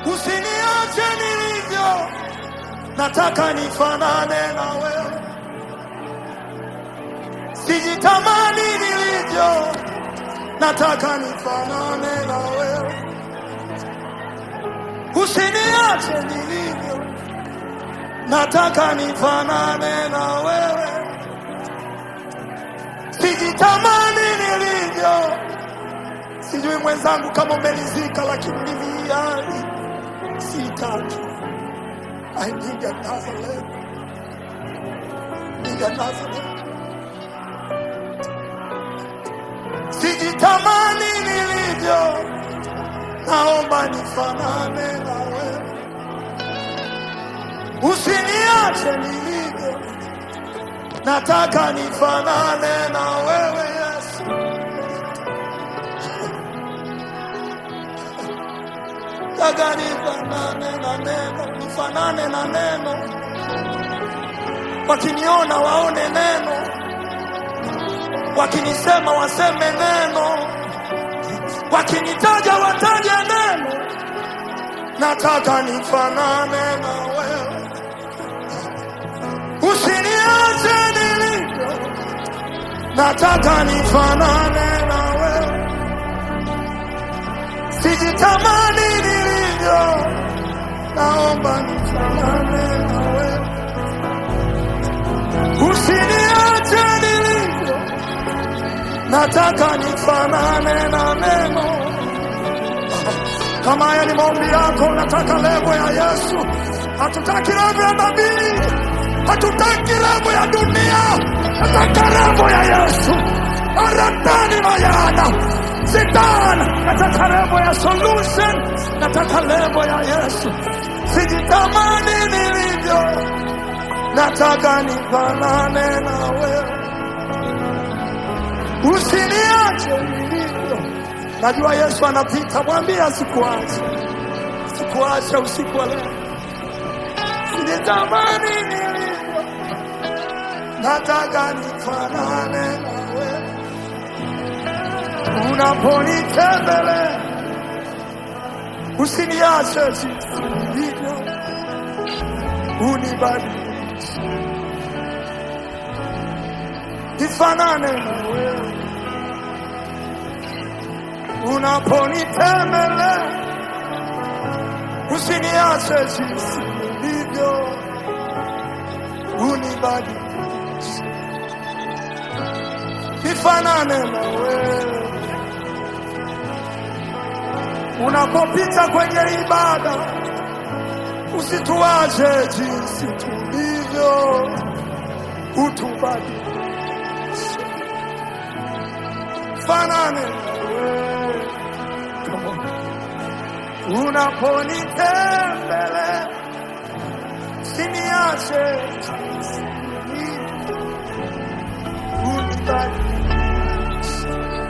usiniache nilivyo, nataka nifanane na wewe, sijitamani nilivyo, nataka nifanane na wewe, usiniache nilivyo, nataka nifanane na wewe, sijitamani nilivyo. Sijui mwenzangu kama umelizika, lakini mimi yani sitaki. I need another level. Need another level. Sijitamani nilivyo, naomba nifanane na wewe, usiniache nilivyo, nataka nifanane na wewe Yesu. Nataka nifanane na neno, nifanane na neno, wakiniona waone neno, wakinisema waseme neno, wakinitaja wataje neno. Nataka nifanane na wewe, usiniache nilivyo, nataka nifanane na wewe, sijitamani nilivyo, naomba nifanane na wewe, usiniache nilivyo, nataka nifanane na neno. Kama haya ni maombi yako, nataka levo ya Yesu. Hatutaki levo ya nabii, hatutaki levo ya dunia, nataka levo ya Yesu. Aratani mayana sitana, nataka levo ya solution, nataka levo ya Yesu. Sijitamani nilivyo, nataka nifanane na wewe, usiniache nilivyo. Najua Yesu anapita, mwambie asikuache, sikuache usiku wa leo. Sijitamani nilivyo, nataka nifanane na wewe. Unaponitembelea usiniache jinsi nilivyo, unibadilishe nifanane na wewe. Unaponitembelea usiniache jinsi nilivyo, unibadilishe nifanane na wewe. Unapopita kwenye ibada usituache jinsi tulivyo, utubadilishe fanane na wewe. Come on. Unaponitembelea siniache jinsi nilivyo, unibadilishe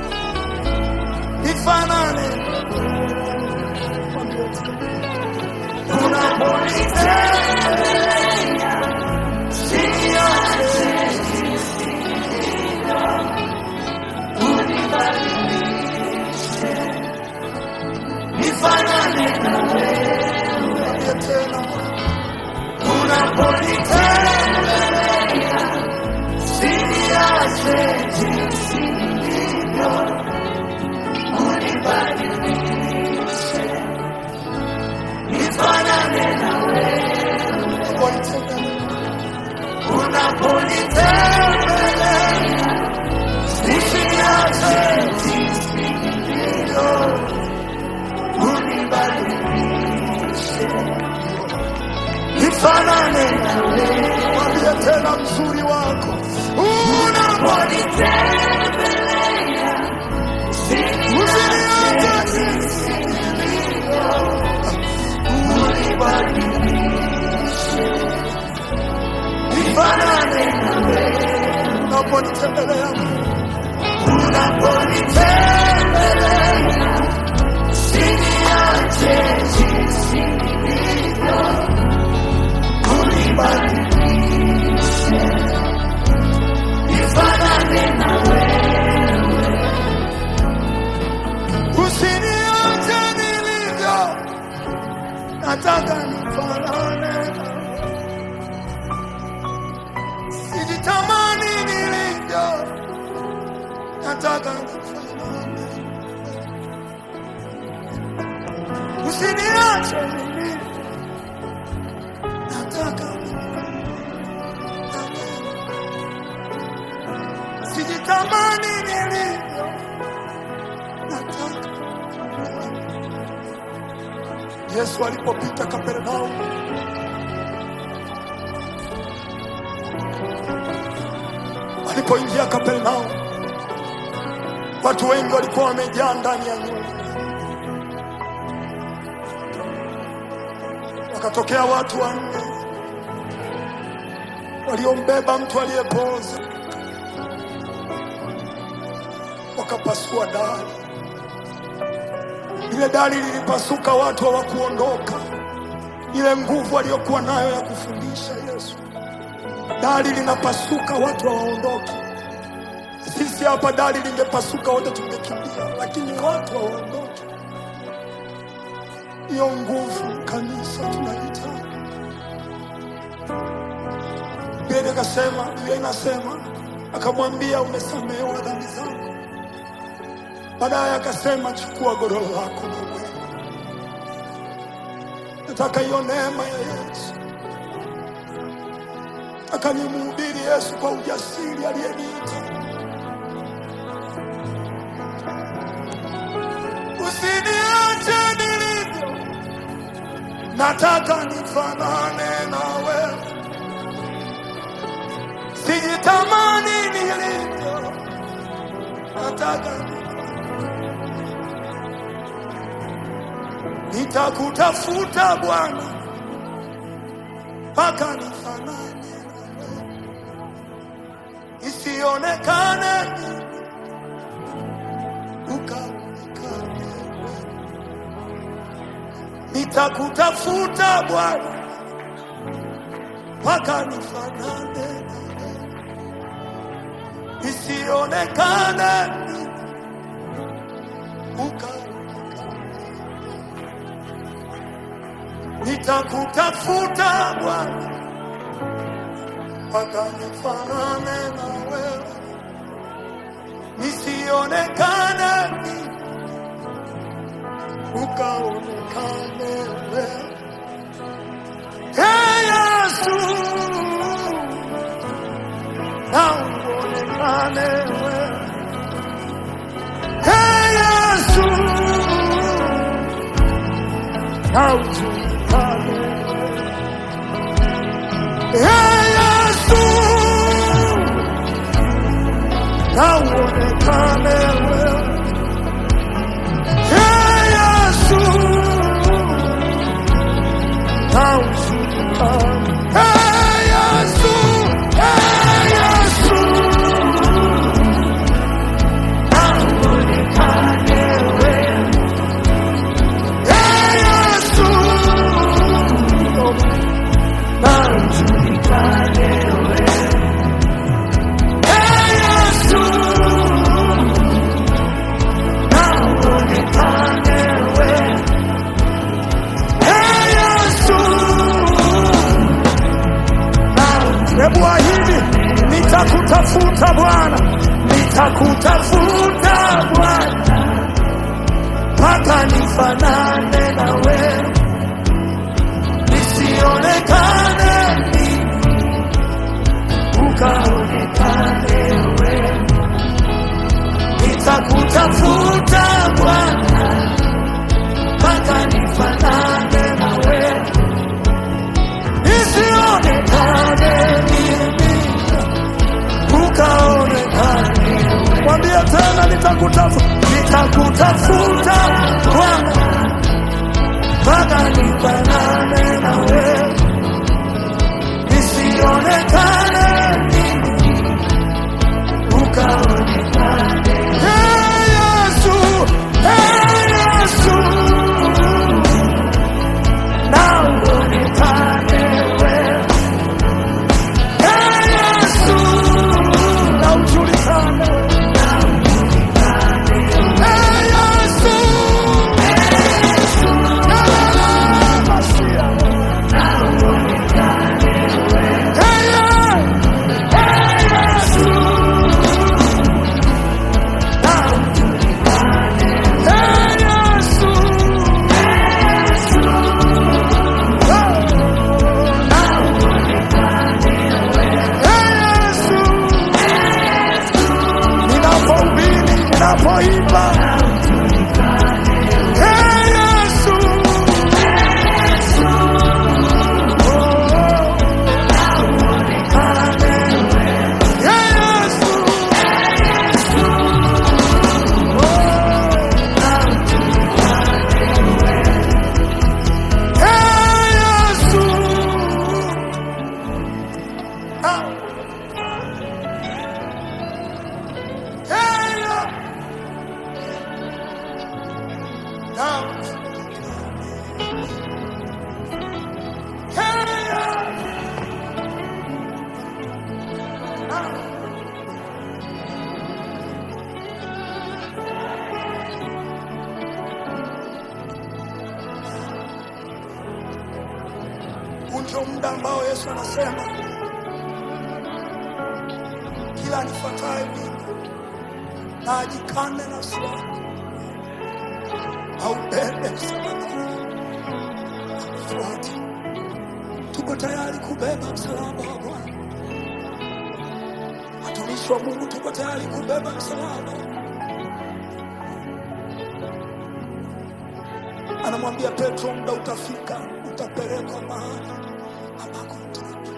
nifanane na wewe. Unaponitembelea siniache nifanane na wewe tena. Unaponitembelea siniache jinsi nilivyo, unibadilishe nifanane na wewe. Unaponitembelea usiniache jinsi nilivyo unibadilishe nifanane na wewe. Mwambie tena mzuri wako unaponitembelea, usiniache jinsi nilivyo, unibadilishe nifanane na wewe. Unaponitembelea, unaponitembelea Usiniache jinsi nilivyo, unibadilishe nifanane na wewe. Usiniache nilivyo, nataka nifanane. Usiniache mimi, nataka nifanane. Sijitamani nilivyo, nataka Yesu alipopita Kapernaumu, alipoingia Kapernaumu, watu wengi walikuwa wamejaa ndani ya nyumba. Wakatokea watu wanne waliombeba mtu aliyepooza, wakapasua dari. Ile dari lilipasuka, watu hawakuondoka. Ile nguvu aliyokuwa nayo ya kufundisha Yesu, dari linapasuka, watu hawaondoki. Sisi hapa dari lingepasuka, wote tungekimbia, lakini watu hawaondoki. Hiyo nguvu kanisa tunahitaji. Biblia ikasema, Biblia inasema, akamwambia umesamehewa dhambi zako. Baadaye akasema chukua godoro lako na uende. Nataka hiyo neema ya Yesu, nataka nimhubiri Yesu kwa ujasiri aliyeniita. Usiniache nilivyo, nataka nifanane na wewe. Sijitamani nilivyo, nataka nitakutafuta Bwana mpaka nifanane na wewe, isionekane mimi, ukaonekane wewe. Nitakutafuta Bwana mpaka nifanane na wewe, isionekane mimi, ukaonekane nitakutafuta Bwana mpaka nifanane na wewe, nisionekane mimi, ukaonekane wewe. Hey Yesu, na uonekane wewe. Hey Yesu, na ujulikane wewe. Hey Yesu, na uonekane wewe. Hey Yesu, na ujulikane. Hey Yesu, hey Yesu, na uonekane wewe. Hey Yesu, na ujulikane wewe. Hey Yesu, na uonekane wewe. Hey Yesu, na- Hebu ahidi, nitakutafuta Bwana, nitakutafuta Bwana mpaka nifanane na wewe, nisionekane mimi, ukaonekane wewe. Nitakutafuta Bwana mpaka nifanane na wewe, nisionekane mimi, ukaonekane wewe. Mwambie tena, nitakutafuta, nitakutafuta Bwana mpaka nifanane na wewe, nisionekane mimi, ukaonekane. Hey Yesu, hey Yesu, na uonekane wewe. Hey Yesu, na ujulikane. Hey Yesu, na Masia. Hey, hey Yesu, tunapoimba Hey, Yesu. Hey, Yesu. Hey, Yesu. Ah. Hey, Yesu. Now. Hey, Yesu. Ah. Huu ndio muda ambao Yesu anasema kila anifuataye mimi na ajikane nafsi yake, aubebe msalaba anifuate. Tuko tayari kubeba msalaba wa Bwana. Watumishi wa Mungu, tuko tayari kubeba msalaba. Anamwambia Petro, muda utafika, utapelekwa mahali ambako mtaki.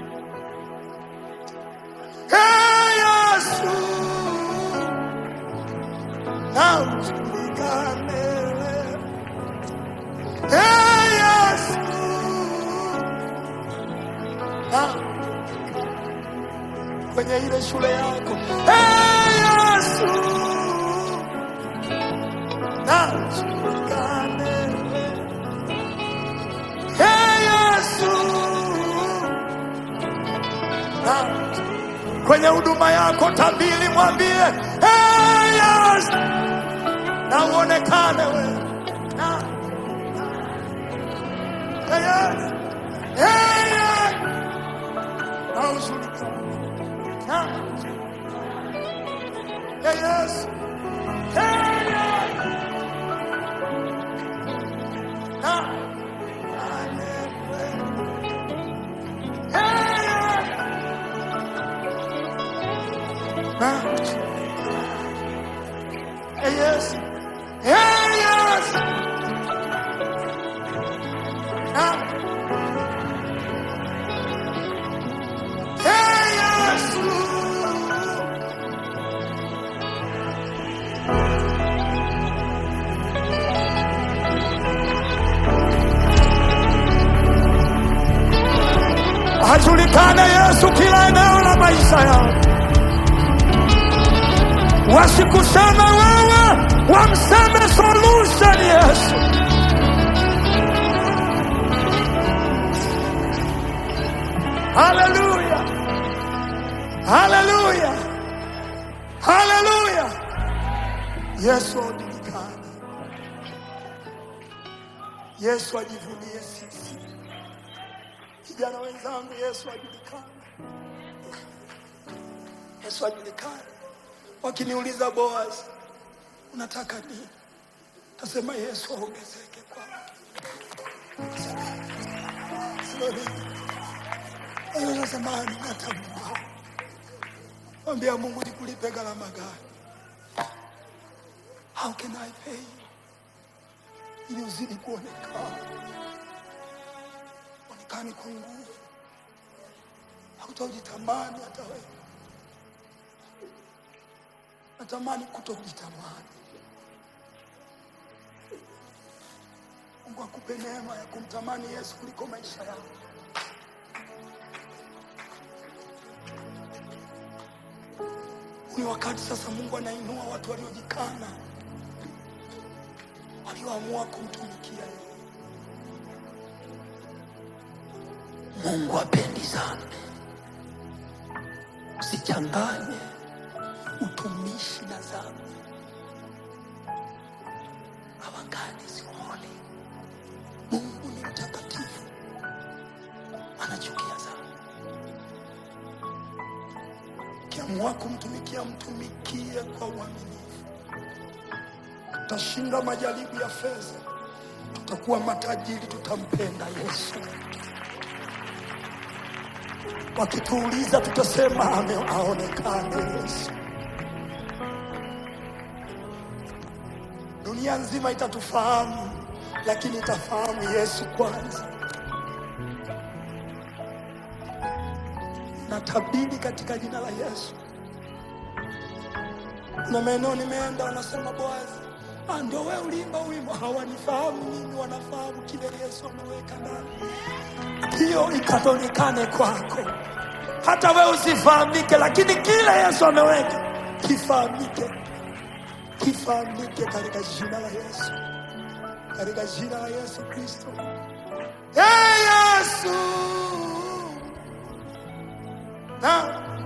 Hey, Yesu, na ujulikane. Hey, Yesu, na kwenye ile shule yako. Hey, Yesu, na ujulikane. Hey, Yesu, na kwenye huduma yako tabili, mwambie hey, Yesu, na uonekane wewe na hey, Yesu, hey, Yesu, na ujulikane na hey, Yesu, hey, Yesu, na Yes. Yes. Yes. Ajulikane Yesu kila eneo la maisha yao, wasikuseme wewe, wamseme solution Yesu. Haleluya, haleluya, haleluya. Yesu ajulikane, Yesu ajivunie sisi. Vijana wenzangu, Yesu ajulikane, Yesu ajulikane. Wakiniuliza Boaz, unataka nini? Tasema Yesu aongezeke kwangu. Sio nini? Wewe unasema ninatambua. Mwambia Mungu nikulipe gharama gani? How can I pay you? Ili uzidi kuonekana. Onekani kwa nguvu. Hautajitamani hata wewe. Natamani kutojitamani. Mungu akupe neema ya kumtamani Yesu kuliko maisha yako. Ni wakati sasa Mungu anainua watu waliojikana, walioamua kumtumikia yeye. Mungu apendi dhambi. Usichanganye utumishi na dhambi. Our God is holy. Mungu ni mtakatifu, anachukia dhambi. Ukiamua kumtumikia, mtumikie kwa uaminifu. Tutashinda majaribu ya fedha, tutakuwa matajiri, tutampenda Yesu. Wakituuliza tutasema ame- aonekane Yesu. Dunia nzima itatufahamu, lakini itafahamu Yesu kwanza. Natabiri katika jina la Yesu. Na maeneo nimeenda, wanasema Boazi, ah, ndio wewe uliimba wimbo. Hawanifahamu mimi, wanafahamu kile Yesu ameweka ndani. Hiyo ikaonekane kwako, hata wewe usifahamike, lakini kile Yesu ameweka kifahamike, kifahamike katika jina la Yesu, katika jina la Yesu Kristo. Hey, Yesu na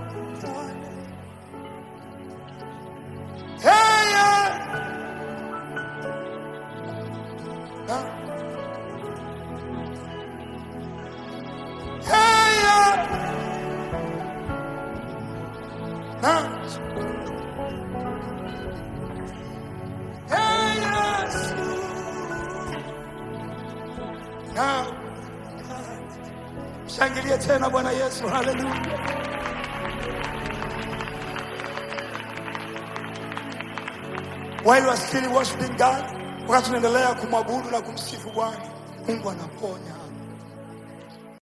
Hey, yeah. Na. Hey, yeah. Na. Hey, yes. Na. Shangilie tena Bwana Yesu, haleluya. While you are still worshiping God, wakati tunaendelea kumwabudu na kumsifu Bwana, Mungu anaponya.